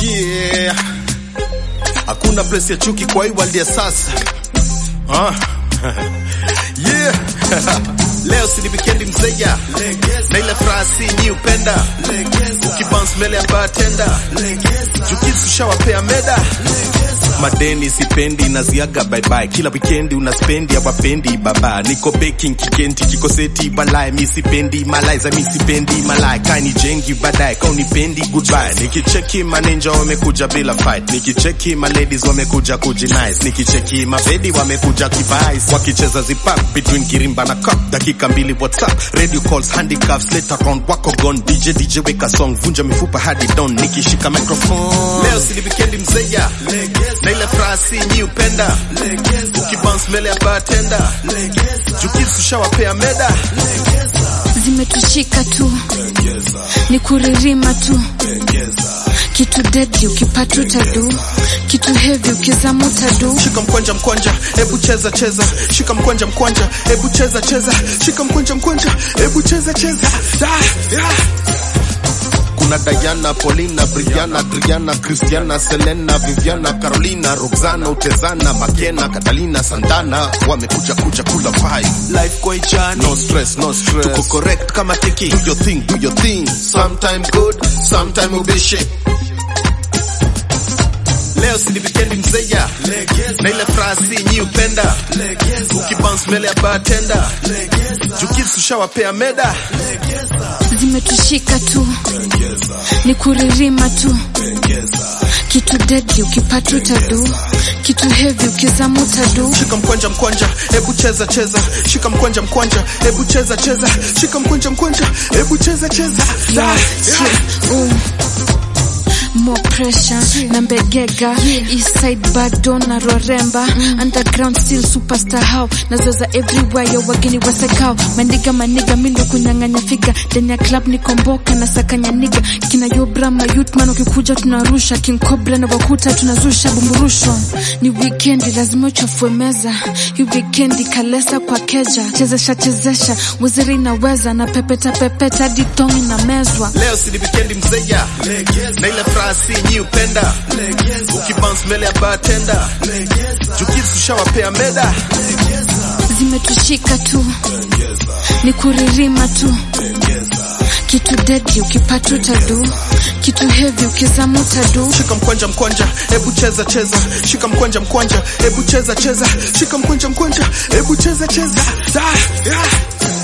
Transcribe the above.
Yeah. Hakuna place ya chuki kwa hii world ya sasa. Ah. yeah. Leo si ni weekend mzeya. Na ile furaha si nyi upenda. Ukibounce mbele ya bartender. Chukisu shawapea meda. Madeni sipendi naziaga bye bye. Kila weekendi unaspendi hawapendi baba. Niko baking kikenti kiko seti balai. Mi sipendi malai za mi sipendi malai. Kani jengi baadaye kau nipendi goodbye. Nikicheki maninja wamekuja bila fight. Nikicheki ma ladies wamekuja kujinice. Nikicheki mabedi wamekuja kibais. Wakicheza zipak between kirimba na cup. Dakika mbili whatsapp. Radio calls handicrafts later on wako gone. DJ DJ weka song vunja mifupa hadi dawn. Nikishika microphone. Leo si ni weekendi mzeya. Na ile furaha si nyi upenda. Ukibounce mbele ya bartender. Jukisu shawapea meda. zimetushika tu ni kuririma tu kitu deadly ukipata utadu kitu heavy ukizama utadu Shika mkwanja mkwanja, hebu cheza cheza. Shika mkwanja mkwanja, hebu cheza cheza. Shika mkwanja mkwanja, hebu cheza cheza. Ah, yeah. Kuna Diana, Paulina, Brianna, Adriana, Christiana, Selena, Viviana, Carolina, Roxana, Utezana, Makena, Catalina, Santana wamekuja kuja kula vibe. Life kwa ichani. No stress, no stress. Tuko correct kama tiki. Do your thing, do your thing. Sometime good, sometime ubishi. Leo si ni weekend mzeya na ile furaha si nyi upenda ukibounce mbele ya bartender jukisu shawapea meda zimetushika tu ni kuririma tu kitu deadly ukipata utadu kitu heavy ukizama utadu shika mkwanja mkwanja hebu cheza cheza shika mkwanja mkwanja hebu cheza cheza shika mkwanja mkwanja hebu cheza cheza Yeah, shit, ooh. More pressure na mbegega east side bado na roremba underground still superstar how nazoza everywhere yo wageni wasekao mandiga maniga mindo kunyang'anya figa ndani ya club ni komboka na sakanya niga kina yobra mayutman ukikuja tunarusha king cobra na wakuta tunazusha bumburusho ni weekendi lazima uchafue meza hii weekendi kalesa kwa keja chezesha chezesha wiziri inaweza na pepeta pepeta hadi tongi na mezwa leo si ni weekend mzeya na ile furaha si nyi upenda ukibounce mbele ya bartender jukisu shawapea meda zimetushika tu ni kuririma tu kitu deadly ukipata utadu kitu heavy ukizama utadu shika mkwanja mkwanja hebu cheza cheza shika mkwanja mkwanja hebu cheza cheza shika mkwanja mkwanja hebu cheza cheza ah, yeah.